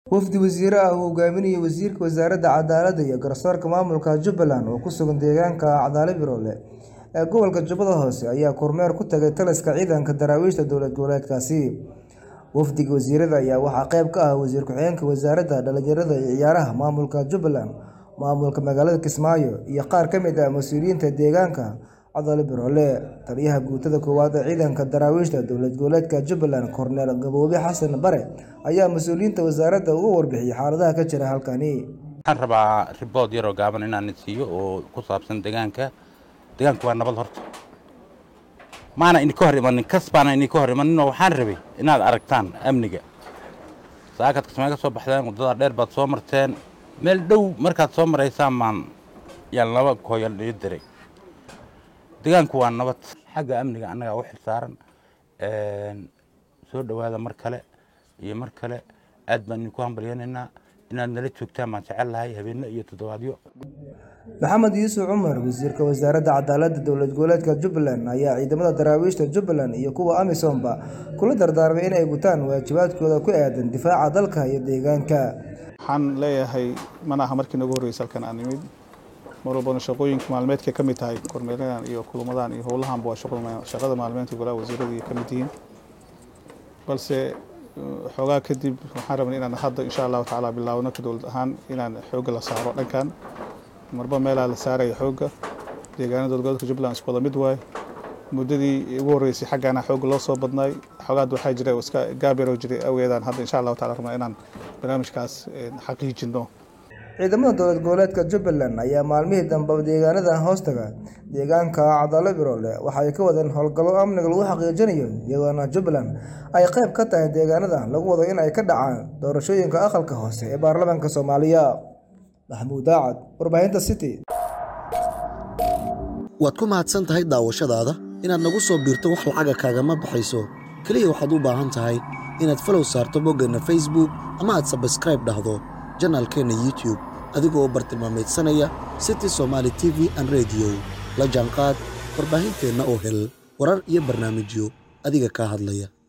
wafdi wasiire ah uu hogaaminayay wasiirka wasaaradda cadaaladda iyo garsoorka maamulka jubbaland oo ku sugan deegaanka cadaale biroole ee gobolka jubbada hoose ayaa kormeer ku tagay taliska ciidanka daraawiishta dowlad goboleedkaasi wafdiga wasiirada ayaa waxaa qayb ka ah wasiir ku-xigeenka wasaaradda dhalinyarada iyo ciyaaraha maamulka jubbaland maamulka magaalada kismaayo iyo qaar ka mid ah mas-uuliyiinta deegaanka cadaale biroole taliyaha guutada koowaad ee ciidanka daraawiishta dowlad goboleedka jubbaland korneel gaboobe xasan bare ayaa mas-uuliyiinta wasaaradda uga warbixiyey xaaladaha ka jira halkani waxaan rabaa ribood yaroo gaaban inaan siiyo oo ku saabsan deegaanka deegaanku waa nabad horta maana idinka hor imanin kas baana idinka hor imaninoo waxaan rabay inaad aragtaan amniga saakaad kismaayo ka soo baxdeen waddada dheer baad soo marteen meel dhow markaad soo maraysaan maan yaan laba kooyal dhii diray deegaanku waa nabad xagga amniga annagaa u xilsaaran soo dhowaada mar kale iyo mar kale aad baan idinku hambalyanaynaa inaad nala joogtaan baan jecel lahay habeenno iyo toddobaadyo maxamed yuusuf cumar wasiirka wasaaradda cadaaladda dowlad goboleedka jubbaland ayaa ciidamada daraawiishta jubbaland iyo kuwa amisomba kula dardaarmay inay gutaan waajibaadkooda ku aadan difaaca dalka iyo deegaanka waxaan leeyahay mana aha markii nagu horreysay halkan aan nimid mar walbana shaqooyinka maalmeedkay ka mid tahay kormeeradan iyo kulamadan iyo howlahanba waa shaqada maalmeedka golaha wasiirada ka mid yihiin balse xoogaa kadib waxaan rabnay inaan hadda insha allahu tacaala bilaawno ka dowlad ahaan inaan xoogga la saaro dhankan marba meelaa la saaraya xoogga deegaanada dowladgoboleedka jubbaland isku wada mid waaye muddadii ugu horreysay xaggaana xoogga loo soo badnaay xoogaad waxaa jira iska gaabero jiray awgeedaan hadda insha allahu tacala rabnaa inaan barnaamijkaas xaqiijino ciidamada dowlad goboleedka jubbaland ayaa maalmihii dambe deegaanada hoostaga deegaanka cadaalo biroole waxa ay ka wadeen howlgallo amniga lagu xaqiijinayo iyadoona jubbaland ay qayb ka tahay deegaanada lagu wado in ay ka dhacaan doorashooyinka aqalka hoose ee baarlamaanka soomaaliya maxamuud daacad warbaahinta city waad ku mahadsan tahay daawashadaada inaad nagu soo biirto wax lacaga kaagama baxayso keliya waxaad u baahan tahay inaad falow saarto boggeenna facebook ama aad sabskraib dhahdo janaalkeenna youtub adigoo bartilmaameedsanaya city somaali t v an rediyo la jaanqaad warbaahinteenna oo hel warar iyo barnaamijyo adiga kaa hadlaya